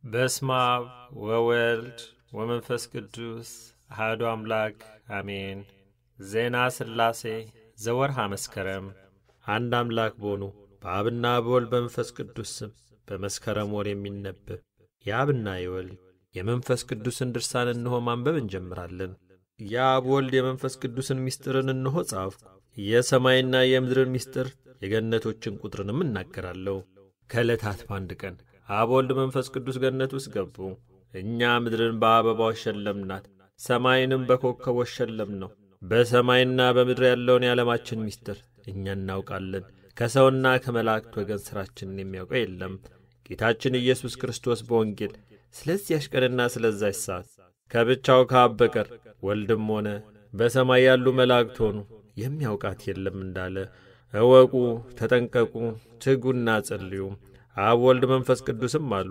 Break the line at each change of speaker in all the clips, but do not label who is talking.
በስመ አብ ወወልድ ወመንፈስ ቅዱስ አሐዱ አምላክ አሜን። ዜና ሥላሴ ዘወርሃ መስከረም። አንድ አምላክ በሆኑ በአብና በወልድ በመንፈስ ቅዱስ ስም በመስከረም ወር የሚነበብ የአብና የወልድ የመንፈስ ቅዱስን ድርሳን እንሆ ማንበብ እንጀምራለን። የአብ ወልድ የመንፈስ ቅዱስን ምስጢርን እንሆ ጻፍኩ። የሰማይና የምድርን ምስጢር የገነቶችን ቁጥርንም እናገራለሁ። ከዕለታት በአንድ ቀን አብ ወልድ መንፈስ ቅዱስ ገነት ውስጥ ገቡ። እኛ ምድርን በአበባዎች ሸለምናት፣ ሰማይንም በኮከቦች ሸለም ነው። በሰማይና በምድር ያለውን የዓለማችን ምስጢር እኛ እናውቃለን። ከሰውና ከመላእክት ወገን ሥራችንን የሚያውቀው የለም። ጌታችን ኢየሱስ ክርስቶስ በወንጌል ስለዚያች ቀንና ስለዛች ሰዓት ከብቻው ከአብ በቀር ወልድም ሆነ በሰማይ ያሉ መላእክት ሆኑ የሚያውቃት የለም እንዳለ እወቁ፣ ተጠንቀቁ፣ ትጉና ጸልዩ። አብ ወልድ መንፈስ ቅዱስም አሉ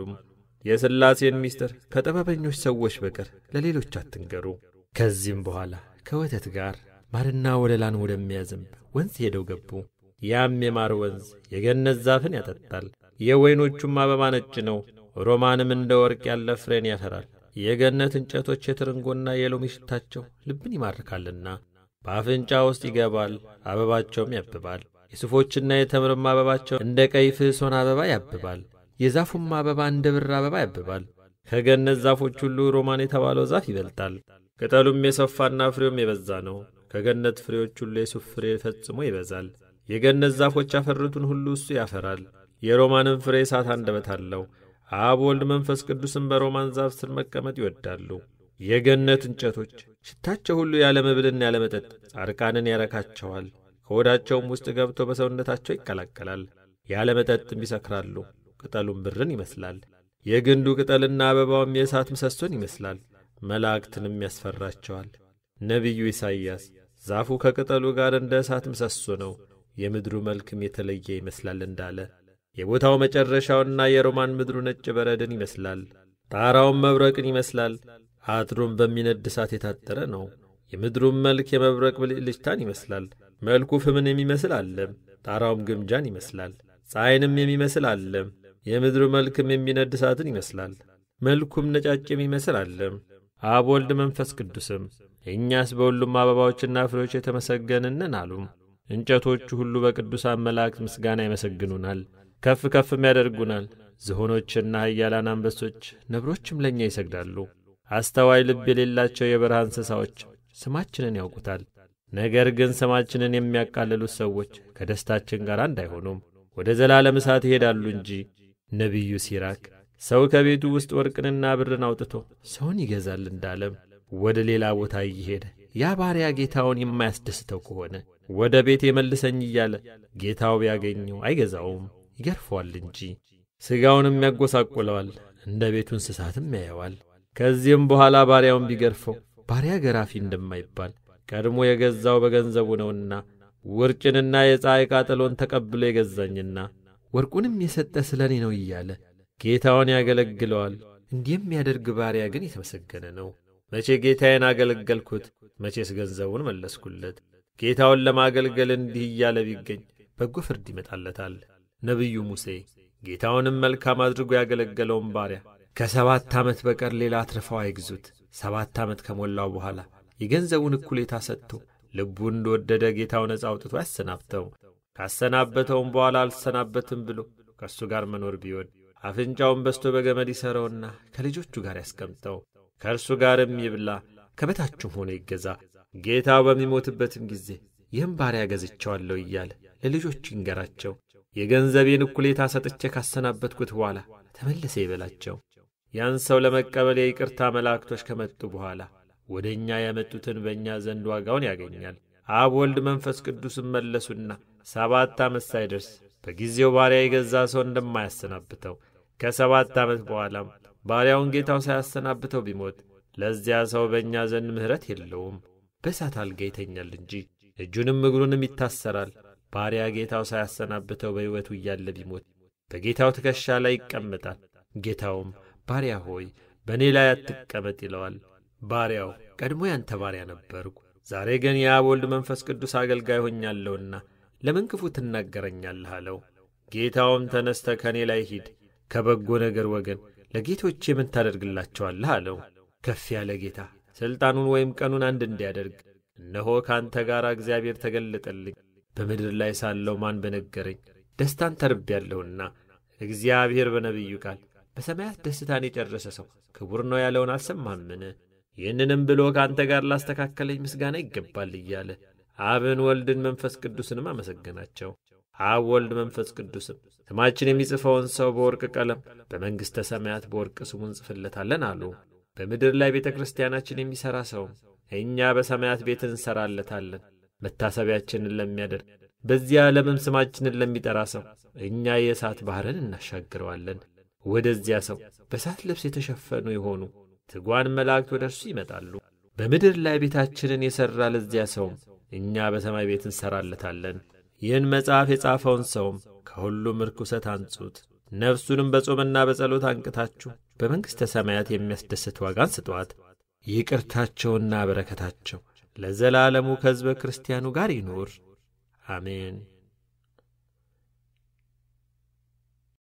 የሥላሴን ምስጢር ከጥበበኞች ሰዎች በቀር ለሌሎች አትንገሩ። ከዚህም በኋላ ከወተት ጋር ማርና ወለላን ወደሚያዘንብ ወንዝ ሄደው ገቡ። ያም የማር ወንዝ የገነት ዛፍን ያጠጣል። የወይኖቹም አበባ ነጭ ነው። ሮማንም እንደ ወርቅ ያለ ፍሬን ያፈራል። የገነት እንጨቶች የትርንጎና የሎሚ ሽታቸው ልብን ይማርካልና በአፍንጫ ውስጥ ይገባል፣ አበባቸውም ያብባል። የሱፎችና የተምርም አበባቸው እንደ ቀይ ፍሕሶን አበባ ያብባል። የዛፉም አበባ እንደ ብር አበባ ያብባል። ከገነት ዛፎች ሁሉ ሮማን የተባለው ዛፍ ይበልጣል። ቅጠሉም የሰፋና ፍሬውም የበዛ ነው። ከገነት ፍሬዎች ሁሉ የሱፍ ፍሬ ፈጽሞ ይበዛል። የገነት ዛፎች ያፈሩትን ሁሉ እሱ ያፈራል። የሮማንም ፍሬ እሳት አንደበት አለው። አብ ወልድ መንፈስ ቅዱስም በሮማን ዛፍ ስር መቀመጥ ይወዳሉ። የገነት እንጨቶች ሽታቸው ሁሉ ያለ መብልና ያለ መጠጥ ጻድቃንን ያረካቸዋል። ከሆዳቸውም ውስጥ ገብቶ በሰውነታቸው ይቀላቀላል። ያለ መጠጥም ይሰክራሉ። ቅጠሉም ብርን ይመስላል። የግንዱ ቅጠልና አበባውም የእሳት ምሰሶን ይመስላል። መላእክትንም ያስፈራቸዋል። ነቢዩ ኢሳይያስ ዛፉ ከቅጠሉ ጋር እንደ እሳት ምሰሶ ነው፣ የምድሩ መልክም የተለየ ይመስላል እንዳለ የቦታው መጨረሻውና የሮማን ምድሩ ነጭ በረድን ይመስላል። ጣራውም መብረቅን ይመስላል። አጥሩም በሚነድ እሳት የታጠረ ነው። የምድሩም መልክ የመብረቅ ብልጭልጭታን ይመስላል። መልኩ ፍምን የሚመስል አለም፣ ጣራውም ግምጃን ይመስላል። ፀሐይንም የሚመስል አለም፣ የምድሩ መልክም የሚነድ እሳትን ይመስላል። መልኩም ነጫጭ የሚመስል አለም። አብ ወልድ መንፈስ ቅዱስም እኛስ በሁሉም አበባዎችና ፍሬዎች የተመሰገንንን አሉም። እንጨቶቹ ሁሉ በቅዱሳን መላእክት ምስጋና ይመሰግኑናል፣ ከፍ ከፍም ያደርጉናል። ዝሆኖችና ኃያላን አንበሶች፣ ነብሮችም ለእኛ ይሰግዳሉ። አስተዋይ ልብ የሌላቸው የበረሃ እንስሳዎች ስማችንን ያውቁታል። ነገር ግን ስማችንን የሚያቃልሉት ሰዎች ከደስታችን ጋር አንድ አይሆኑም፣ ወደ ዘላለም እሳት ይሄዳሉ እንጂ። ነቢዩ ሲራክ ሰው ከቤቱ ውስጥ ወርቅንና ብርን አውጥቶ ሰውን ይገዛል እንዳለም ወደ ሌላ ቦታ እየሄደ ያ ባሪያ ጌታውን የማያስደስተው ከሆነ ወደ ቤት የመልሰኝ እያለ ጌታው ቢያገኘው አይገዛውም፣ ይገርፈዋል እንጂ። ሥጋውንም ያጐሳቁለዋል፣ እንደ ቤቱ እንስሳትም ያየዋል። ከዚህም በኋላ ባሪያውን ቢገርፈው ባሪያ ገራፊ እንደማይባል ቀድሞ የገዛው በገንዘቡ ነውና ውርጭንና የፀሐይ ቃጠሎን ተቀብሎ የገዛኝና ወርቁንም የሰጠ ስለ እኔ ነው እያለ ጌታውን ያገለግለዋል። እንዲህ የሚያደርግ ባሪያ ግን የተመሰገነ ነው። መቼ ጌታዬን አገለገልኩት፣ መቼስ ገንዘቡን መለስኩለት። ጌታውን ለማገልገል እንዲህ እያለ ቢገኝ በጎ ፍርድ ይመጣለታል። ነቢዩ ሙሴ ጌታውንም መልካም አድርጎ ያገለገለውን ባሪያ ከሰባት ዓመት በቀር ሌላ አትርፈው አይግዙት፣ ሰባት ዓመት ከሞላው በኋላ የገንዘቡን እኩሌታ ሰጥቶ ልቡ እንደወደደ ጌታው ነጻ አውጥቶ ያሰናብተው። ካሰናበተውም በኋላ አልሰናበትም ብሎ ከእሱ ጋር መኖር ቢወድ አፍንጫውን በስቶ በገመድ ይሠረውና ከልጆቹ ጋር ያስቀምጠው። ከእርሱ ጋርም ይብላ፣ ከበታችሁም ሆኖ ይገዛ። ጌታው በሚሞትበትም ጊዜ ይህም ባሪያ ገዝቼዋለሁ እያለ ለልጆቹ ይንገራቸው። የገንዘቤን እኩሌታ ሰጥቼ ካሰናበትኩት በኋላ ተመለሰ ይበላቸው። ያን ሰው ለመቀበል የይቅርታ መላእክቶች ከመጡ በኋላ ወደ እኛ ያመጡትን በእኛ ዘንድ ዋጋውን ያገኛል። አብ ወልድ መንፈስ ቅዱስም መለሱና ሰባት ዓመት ሳይደርስ በጊዜው ባሪያ የገዛ ሰው እንደማያሰናብተው ከሰባት ዓመት በኋላም ባሪያውን ጌታው ሳያሰናብተው ቢሞት ለዚያ ሰው በእኛ ዘንድ ምሕረት የለውም፣ በእሳት አልጋ ይተኛል እንጂ እጁንም እግሩንም ይታሰራል። ባሪያ ጌታው ሳያሰናብተው በሕይወቱ እያለ ቢሞት በጌታው ትከሻ ላይ ይቀመጣል። ጌታውም ባሪያ ሆይ በእኔ ላይ አትቀመጥ ይለዋል። ባሪያው ቀድሞ ያንተ ባሪያ ነበርኩ፣ ዛሬ ግን የአብ ወልድ መንፈስ ቅዱስ አገልጋይ ሆኛለሁና ለምን ክፉ ትናገረኛለህ አለው። ጌታውም ተነስተ ከእኔ ላይ ሂድ፣ ከበጎ ነገር ወገን ለጌቶቼ ምን ታደርግላቸዋለህ አለው። ከፍ ያለ ጌታ ሥልጣኑን ወይም ቀኑን አንድ እንዲያደርግ እነሆ ከአንተ ጋር እግዚአብሔር ተገለጠልኝ። በምድር ላይ ሳለው ማን በነገረኝ? ደስታን ተርቤያለሁና እግዚአብሔር በነቢዩ ቃል በሰማያት ደስታን የጨረሰ ሰው ክቡር ነው ያለውን አልሰማምን? ይህንንም ብሎ ከአንተ ጋር ላስተካከለኝ ምስጋና ይገባል እያለ አብን፣ ወልድን፣ መንፈስ ቅዱስንም አመሰገናቸው። አብ፣ ወልድ፣ መንፈስ ቅዱስም ስማችን የሚጽፈውን ሰው በወርቅ ቀለም በመንግሥተ ሰማያት በወርቅ ስሙን እንጽፍለታለን አሉ። በምድር ላይ ቤተ ክርስቲያናችን የሚሠራ ሰውም እኛ በሰማያት ቤት እንሠራለታለን መታሰቢያችንን ለሚያደርግ በዚያ ዓለምም ስማችንን ለሚጠራ ሰው እኛ የእሳት ባሕርን እናሻግረዋለን። ወደዚያ ሰው በእሳት ልብስ የተሸፈኑ የሆኑ ትጓን መላእክት ወደ እርሱ ይመጣሉ። በምድር ላይ ቤታችንን የሠራ ለዚያ ሰውም እኛ በሰማይ ቤት እንሠራለታለን። ይህን መጽሐፍ የጻፈውን ሰውም ከሁሉም ርኩሰት አንጹት፣ ነፍሱንም በጾምና በጸሎት አንቅታችሁ በመንግሥተ ሰማያት የሚያስደስት ዋጋን ስጧት። ይቅርታቸውና በረከታቸው ለዘላለሙ ከሕዝበ ክርስቲያኑ ጋር ይኑር፣ አሜን።